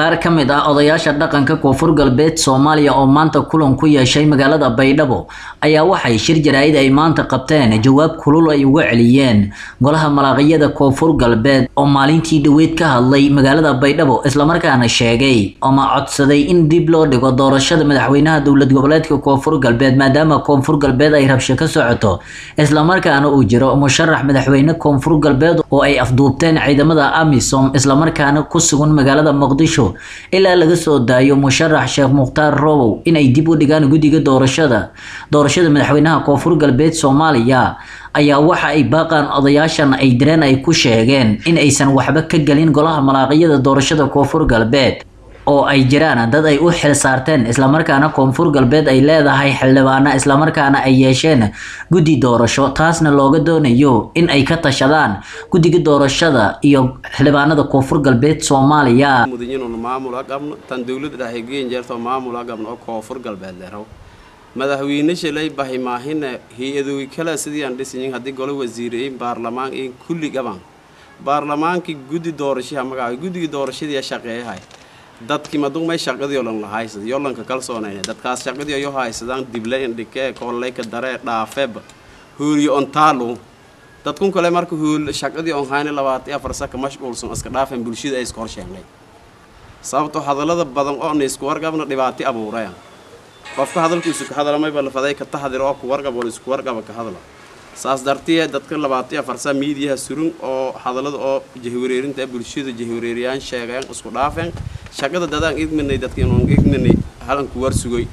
qaar ka mid ah odayaasha dhaqanka koonfur galbeed soomaaliya oo maanta kulan ku yeeshay magaalada baydhabo ayaa waxay shir jaraa'id ay maanta qabteen jawaab kulul ay uga celiyeen golaha malaaqiyada koonfur galbeed oo maalintii dhaweyd ka hadlay magaalada baydhabo islamarkaana sheegay ama codsaday in dib loo dhigo doorashada madaxweynaha dowlad goboleedka koonfur galbeed maadaama koonfur galbeed ay rabsho ka socoto islamarkaana uu jiro musharax madaxweyne koonfur galbeed oo ay afduubteen ciidamada amisom islamarkaana ku sugan magaalada muqdisho ilaa laga soo daayo musharax sheekh mukhtaar robow inay dib u dhigaan guddiga doorashada doorashada madaxweynaha koonfur galbeed soomaaliya ayaa waxa ay baaqaan odayaashan ay direen ay ku sheegeen in aysan waxba ka gelin golaha malaaqiyada doorashada koonfur galbeed oo ay jiraan dad ay u xil saarteen islamarkaana koonfur galbeed ay leedahay xildhibaana islamarkaana ay yeesheen guddi doorasho taasna looga doonayo in ay ka tashadaan guddiga doorashada iyo xildhibaanada koonfur galbeed soomaaliya mudanyinuun maamul ha qabno tan dowladda dhexe geen jeertoo maamul ha qabno oo koonfur galbeed leeraw madaxweyne shalay bahi maahina hay-adooy kale sidii aan dhisayin haddii golo wasiireyin baarlamaan in kulli gaban baarlamaankii guddi doorashaha magaca guddigii doorashadii shaqeeyahay dadkii madug may shaqadii olan la haysad yolanka kalsoonayna dadkaas shaqadii ayo haysadaan dible indhikee kooleyka daree dhaafeeba hooliyo ontaalu dadkun kale marka hool shaqadii on hayna labaatan afar saka mashquulsan iska dhaafen bulshada ay iska horsheenay sababtoo hadallada badan oo na isku warqabna dhibaati abuuraya qofka hadalkiisu ka hadalamayba lafaday ka taxdir oo ku warqab wala isku warqaba ka hadla saas dartiye dadka labaatan afar saa miidiyaha surun oo hadallada oo jahwareerinta bulshada jahwareeriyaan sheegeen isku dhaafeen shaqada dadaan idminay dadkiinon idminay halanku war sugay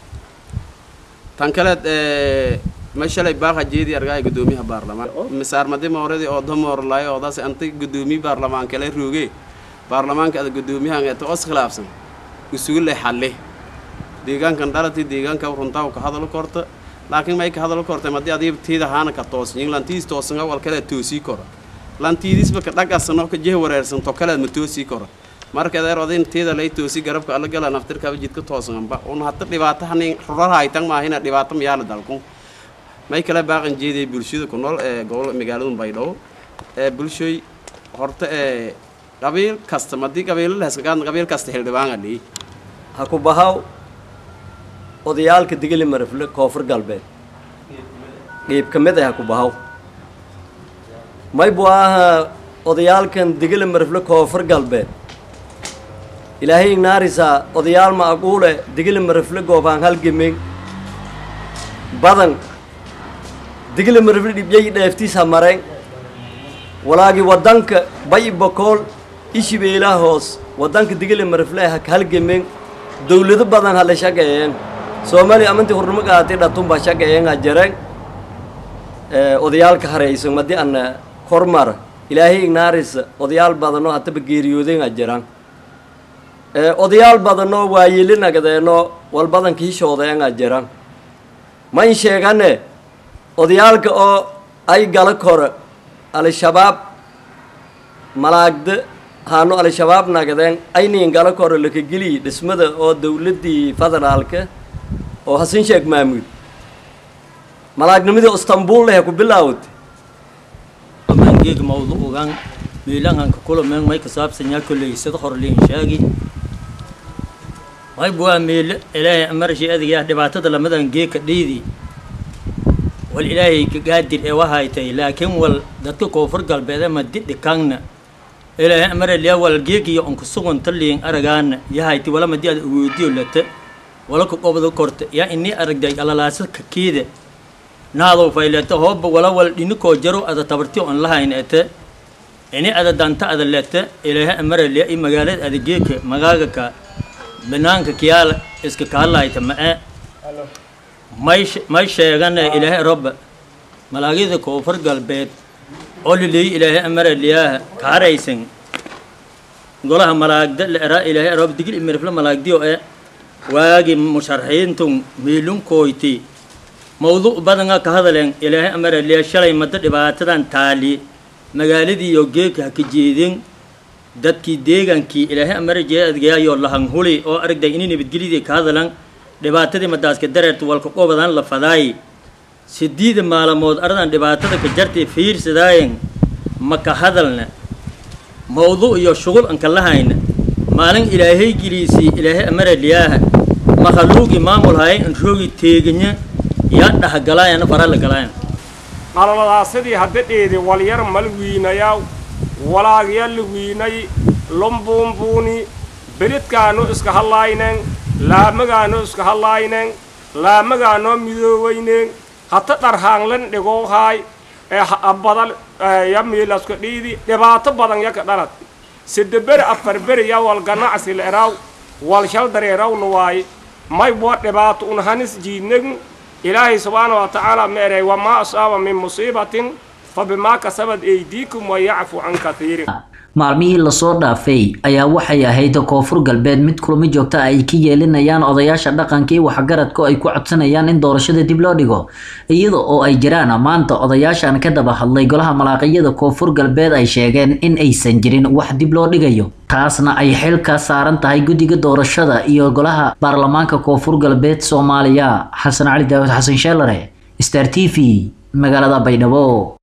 tan kaleed ma shalay baaqa jeedii argaay guddoomiyaha baarlamaan misaarmadi mooradii oo damoorlaay oodaas antay guddoomiye baarlamaan kale rooge baarlamaanka ada guddoomiyahan eeta os khilaafsan isugu leh xalle deegaankan dhalatii deegaanka runtaa ka hadalo korta laakiin may ka hadalo kortay madii adiib tiida haana ka toosnyin lantiis toosan awal kale toosii kora lantiidisba ka dhagasano ka jeh wareersanto kaleed ma toosii kora marka adeer odin tiida lay toosi garabka alla gala naftirkaba jidka toosanba un hata dhibaato hanin rarahaytan maahina dhibaato mayaala dalku may kale baaqan jeediyay bulshada ku nool ee gobol magaalada baydhabo ee bulshoy horta ee qabiil kasta madii qabiilo leheskagaan qabiil kasta xildhibaanga dhii ha ku bahaw odayaalka digili marifle koonfur galbeed qiib ka mid ah ha ku bahaw may buu ahaa odayaalkan digili marifle koonfur galbeed ilaahay ignaarisaa odayaal ma aquule digili marifle goobaan halgemeen badan digili marifle dhibyay dheeftiis ha mareen walaagii waddanka bay bokool ishibeelaa hoos waddanka digili marifle ha halgemeen dawlado badan ha la shaqeeyeen soomaaliya amantii hurnimo qaatay dhatunba shaqeeyenga jareen odayaalka haraysan madii ana kormar ilaahay ignaarisa odayaal badanoo hataba geeriyoodenga jiraan odayaal badanoo waayelinagadeeno walbadan kiishoodeanga jiraan ma in sheegane odayaalka oo ay gala kore al-shabaab malaagda haano al-shabaab nagadeen ayniin gala kore lakageliyi dhismada oo dawladdii federaalka oo hasan sheeg maamuud malaagnimadii istanbul leh ku bilaawatay mangeeg mawduugan miilanganka kulameen may kasaabsanyaa kolley sida horliin sheegi may buwaa miile ilaahay amarashi adigaa dhibaatada lamadan geeka dhiidi wal ilaahay ka gaadir ee wahaytay laakiin wal dadka koonfur galbeed ama didhi kangna ilaahay amaraliya wal geegiyo onka sugunta liin aragaana yahayti wala madi ad awoodiyo lata wala ka qobda korta yaa inii aragday alalaasa kakiida naadow fayleta hooba wala wal dhinikoo jaro ada tabarti on lahayn ete ini ada danta ada lete ilaahay amaraliya i magaalada ada geeka magaagaka banaanka kiyaala iska kahadlayta ma-e may may sheegane ilaahay roba malaagida koonfur galbeed oo liliyi ilaahay amaraliyaaha kaaraysan golaha malaagda la eraa ilaahay rob digil imirifla malaagdiyo e waagi musharaxiintun miilunkoyti mawduuc badanga ka hadaleen ilaahay amaraliya shalay madda dhibaatadan taali magaaladii iyo geeka ha ka jeedin dadkii deegaankii ilaahay amarajeya adgayaayo lahan huli oo aragday inay nabadgelyadii ka hadalan dhibaatadii madaaska dareerta walka qobadan la fadaay sideeda maalamood aradan dhibaatada ka jartay fiirsadaayen ma ka hadalna mawduuc iyo shughul anka lahayna maalin ilaahay geliisii ilaahay amara liyaaha makhaluuqi maamul haye in roogi teeganya yaa dhahgalaayana fara la galaayan qalaladaasidi haddadheedi walyar mal wiinayaw walaagya la wiinay lumbuumbuuni beridkaanu iska hadlaaynen laamagaanu iska hadlaaynen laamagaanoo midooweynen hata dharhaanglan dhigoohaay ee badal ya miilaska dhiidi dhibaato badan yaka dhalad sideberi afarberi ya wal ganacsi le'eraw wal shal dareerawna waaye may boo dhibaato un hanis jiidnegn ilaahay subxaana wa tacaala ma eray wamaa asaaba min musiibatin fa bimaa kasabad eydiikum wa yacfu can kathiirin maalmihii lasoo dhaafay ayaa waxay ahayd koonfur galbeed mid kulamo joogta ay ka yeelinayaan odayaasha dhaqanka iyo waxgaradka ay ku codsanayaan in doorashada dib loo dhigo iyada oo ay jiraan maanta odayaashan ka daba hadlay golaha malaaqiyada koonfur galbeed ay sheegeen in aysan jirin wax dib loo dhigayo taasna ay xil ka saaran tahay guddiga doorashada iyo golaha baarlamaanka koonfur galbeed soomaaliya xasan cali daawud xasan sheelare star t v magaalada baydhabo